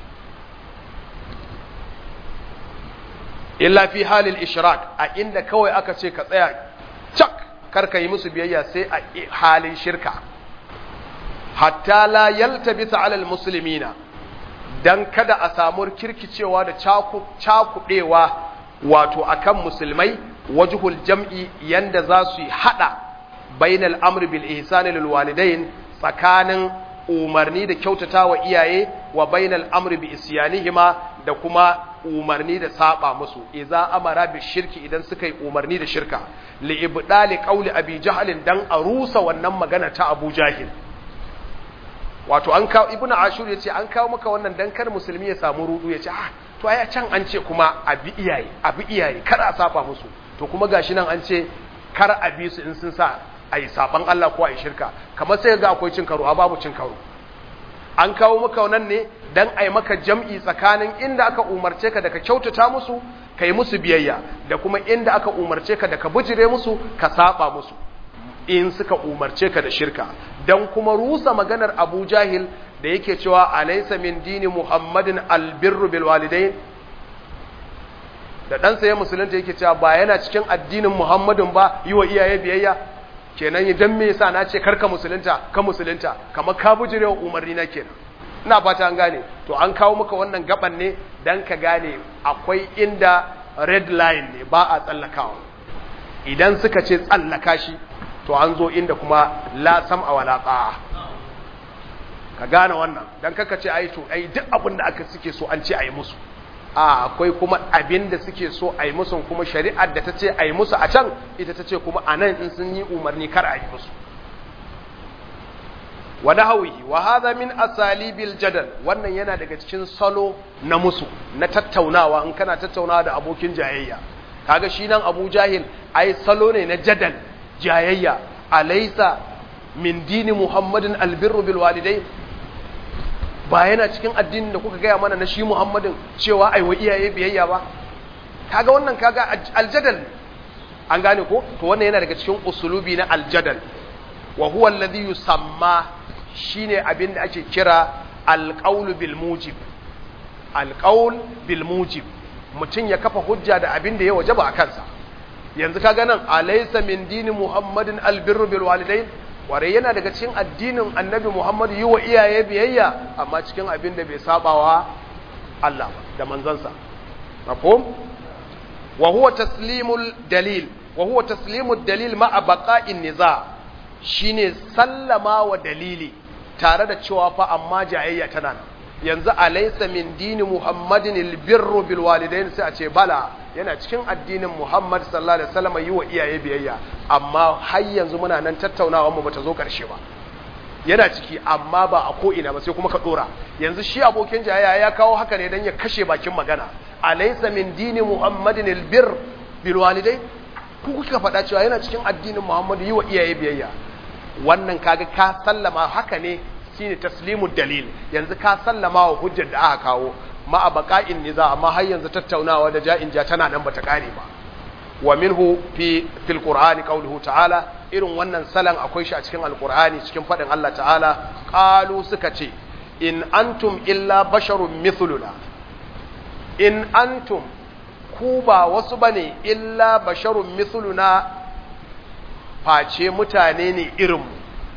illa fi halil ishrak a inda kawai aka ce ka tsaya cak karka yi musu biyayya sai a halin shirka hatta la yaltabisa alal muslimina dan kada a samu kirkicewa da cakudewa wato akan musulmai wajhul jam'i yanda za su yi hada bainal amri bil ihsani lil walidain tsakanin umarni da kyautata wa iyaye wa bainal amri bi isyanihima da kuma umarni da saba musu idza amara bi shirki idan suka yi umarni da shirka li ibdali qawli abi jahl dan a rusa wannan magana ta abu jahil wato an kawo ibnu ashur yace an kawo maka wannan dan kar musulmi ya samu rudu yace ah to ai can an ce kuma abi iyaye abi iyaye kar a saba musu to kuma gashi nan an ce kar a bi su in sun sa ai saban Allah ko ai shirka kamar sai ga akwai cin karo a babu cin karo an kawo maka wannan ne dan ai maka jam'i tsakanin inda aka umarce ka da ka kyautata musu kai musu biyayya da kuma inda aka umarce ka da ka bijire musu ka saba musu in suka umarce ka da shirka dan kuma rusa maganar Abu Jahil da yake cewa alaysa min dini Muhammadin albirru bil walidain da ɗansa ya musulunta yake cewa ba yana cikin addinin Muhammadin ba yi wa iyaye biyayya kenan idan me yasa na ce karka musulunta ka musulunta kamar ka bujire wa umarni na kenan ina fata an gane to an kawo maka wannan gaban ne dan ka gane akwai inda red line ne ba a tsallakawa idan suka ce tsallaka shi to an zo inda kuma la sam'a wala ta'a ka gane wannan dan kaka ce ai to ai duk abin da aka suke so an ce ai musu a akwai kuma abin da suke so ai musu kuma shari'ar da ta ce ai musu a can ita ta ce kuma a nan in sun yi umarni kar a yi musu wa nahawihi wa hadha min asalibil jadal wannan yana daga cikin salo na musu na tattaunawa in kana tattaunawa da abokin jayayya kaga shi nan Abu Jahil ai salo ne na jadal jayayya alaysa min dini Muhammadin albirru bil walidain ba yana cikin addinin da kuka gaya mana na shi Muhammadin cewa ai wa iyaye biyayya ba kaga wannan kaga aljadal an gane ko to wannan yana daga cikin usulubi na aljadal wa huwa alladhi yusamma shine abin da ake kira alqaul bil mujib alqaul bil mujib mutum ya kafa hujja da abin da ya wajaba a kansa yanzu kaga nan alaysa min dini muhammadin albirru bil walidain ware yana daga cikin addinin annabi muhammad yi wa iyaye biyayya amma cikin abin da bai sabawa Allah ba da manzansa mafhum wa huwa taslimul dalil wa huwa taslimud dalil ma'a baqa'in niza shine sallama wa dalili tare da cewa fa amma jayayya tana nan yanzu alaysa min dini muhammadin albirru bil walidain sai a ce bala yana cikin addinin muhammad sallallahu alaihi wasallam yi wa iyaye biyayya amma har yanzu muna nan tattaunawa mu bata zo karshe ba yana ciki amma ba a ko ina ba sai kuma ka dora yanzu shi abokin jayayya ya kawo haka ne dan ya kashe bakin magana alaysa min dini muhammadin albir bil walidain ku kuka faɗa cewa yana cikin addinin muhammad yi wa iyaye biyayya wannan kaga ka sallama haka ne shine taslimud dalil yanzu ka sallama wa hujjar da aka kawo ma a baka'in niza amma har yanzu tattaunawa da ja'in ja tana nan bata kare ba wa minhu fi fil qur'ani qawluhu ta'ala irin wannan salan akwai shi a cikin alqur'ani cikin fadin Allah ta'ala qalu suka ce in antum illa basharun mithluna in antum ku ba wasu bane illa basharun mithluna face mutane ne irinmu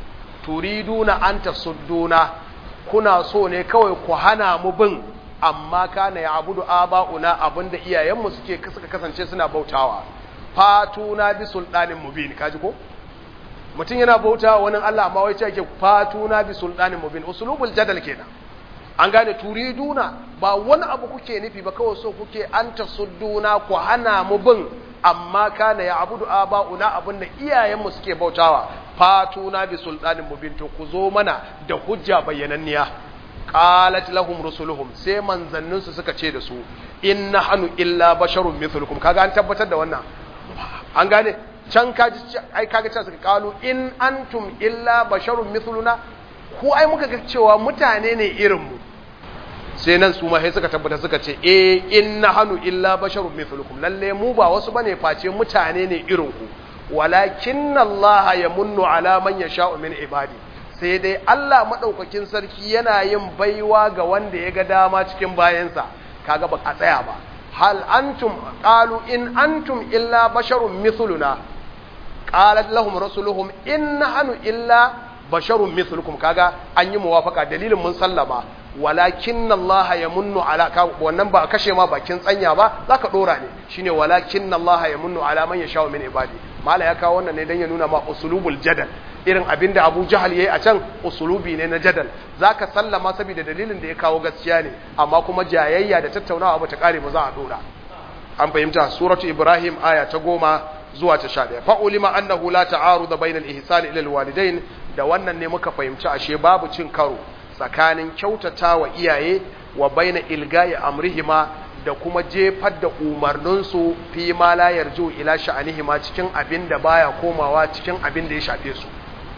turiduna an tasudduna kuna so ne kawai ku hana mu bin amma kana ya abudu aba'una abinda iyayenmu suke suka kasance suna bautawa fatuna bi sultanin mubin kaji ko mutum yana bautawa wani Allah amma wai ce yake fatuna bi sultanin mubin usulubul jadal kenan an gane turiduna ba wani abu kuke nufi ba kawai so kuke an tasudduna ku hana mu bin amma kana ya abudu aba'una abinda iyayenmu suke bautawa fatuna bi sultanin mubin to ku zo mana da hujja bayyananniya qalat lahum rusuluhum sai manzannin su suka ce da su in nahnu illa basharun mithlukum kaga an tabbatar da wannan an gane can kaji ai kaga cewa suka kalu in antum illa basharun mithluna ku ai muka ga cewa mutane ne irin mu sai nan su ma sai suka tabbata suka ce eh in nahnu illa basharun mithlukum lalle mu ba wasu bane face mutane ne irin ku walakin Allah yamunnu ala man yasha'u min ibadi sai dai Allah madaukakin sarki yana yin baiwa ga wanda ya ga dama cikin bayansa kaga ba a tsaya ba hal antum qalu in antum illa basharun mithluna qalat lahum rasuluhum in nahnu illa basharun mithlukum kaga an yi muwafaka dalilin mun sallama walakin Allah ya munnu ala wannan ba kashe ma bakin tsanya ba zaka dora ne shine walakin Allah ya munnu ala man yasha min ibadi mala ya kawo wannan ne dan ya nuna ma usulubul jadal irin abinda Abu Jahal yayi a can usulubi ne na jadal zaka sallama saboda dalilin da ya kawo gaskiya ne amma kuma jayayya da tattaunawa ba ta kare ba za a dora an fahimta suratu ibrahim aya ta goma zuwa ta sha ɗaya fa'ulima annahu la ta'aruda bainal ihsan ila alwalidain da wannan ne muka fahimci ashe babu cin karo tsakanin kyautata wa iyaye wa baina ilgayi amrihima da kuma jefar da umarninsu fi ma la yarju ila sha'anihima cikin abin da baya komawa cikin abin da ya shafe su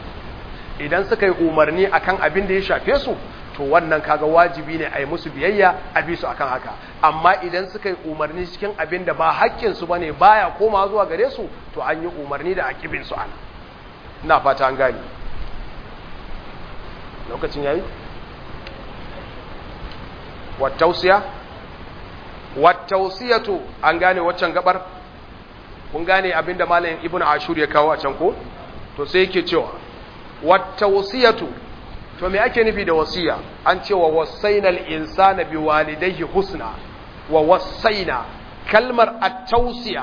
idan suka yi umarni akan abin da ya shafe su to wannan kaga wajibi ne a yi musu biyayya a bi su akan haka amma idan suka yi umarni cikin abin da ba haƙƙin su bane baya komawa zuwa gare su to an yi umarni da akibin su ana ina fata an gane lokacin yayi wattausiya wattausiyatu an gane waccan gabar kun gane abinda malamin ibnu ashur ya kawo a can ko to sai yake cewa wattausiyatu to me ake nufi da wasiya an ce wa wasainal insana bi walidayhi husna wa wasaina kalmar at-tausiya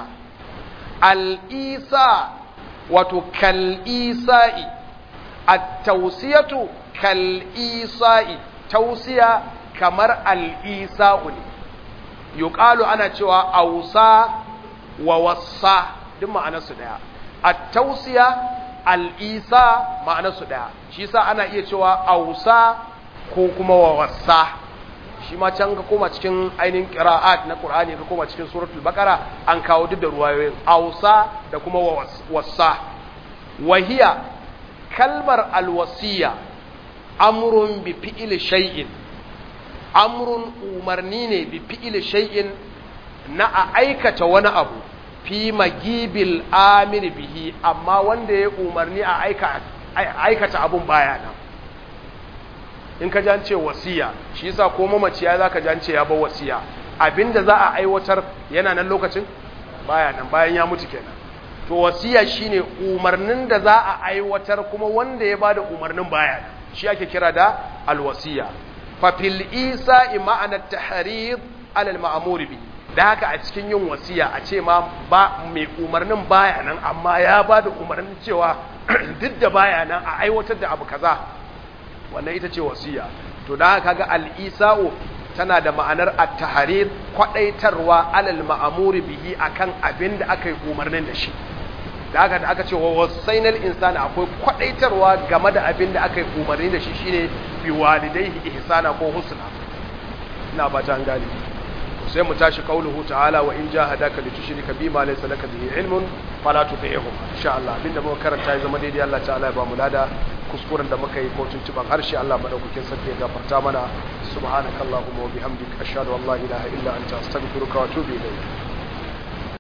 al-isa wato kal-isa'i at-tausiyatu kal-isa'i tausiya kamar al'isa'u ne, yuƙalu ana cewa ausa wa wasa duk ma'anarsu ɗaya, a tausiya al'isa ma'anarsu ɗaya, shi sa ana iya cewa ausa ko kuma wa wasa. Shi ma can ka koma cikin ainihin ƙira'at na ƙur'ani ka koma cikin suratul baƙara an kawo duk da ruwayoyin ausa da kuma wa wasa. Wahiya kalmar alwasiya amrun bi fi'il shay'in amrun umarni ne bi fi'il shay'in na a aikata wani abu fi magibil amir bihi amma wanda ya umarni a aikata abun baya nan in ka jance wasiya shi yasa ko mamaci ya zaka jance ya bar wasiya abinda za a aiwatar yana nan lokacin baya nan bayan ya mutu kenan to wasiya shine umarnin da za a aiwatar kuma wanda ya bada umarnin baya nan shi ake kira da alwasiya fa fil isa'i ma'ana tahrid ala al ma'mur bi da haka a cikin yin wasiya a ce ma ba mai umarnin baya nan amma ya ba da umarnin cewa duk da baya nan a aiwatar da abu kaza wannan ita ce wasiya to da haka ga al-isa'u tana da ma'anar at-tahrid kwadaitarwa alal ma'amuri bihi akan abin da aka yi umarnin da shi da haka da aka ce wa wasainal insani akwai kwadaitarwa game da abin da aka yi umarni da shi shine bi walidayhi ihsana ko husna ina ba ta gane sai mu tashi qauluhu ta'ala wa in jahadaka li tushrika bima laysa laka bihi ilmun fala tuti'hum insha Allah abinda muka karanta ya zama daidai Allah ta'ala ya ba mu lada kuskuren da muka yi ko tuntuban harshe Allah madaukakin sarki ya gafarta mana subhanakallahumma wa bihamdika ashhadu an la ilaha illa anta astaghfiruka wa atubu ilayk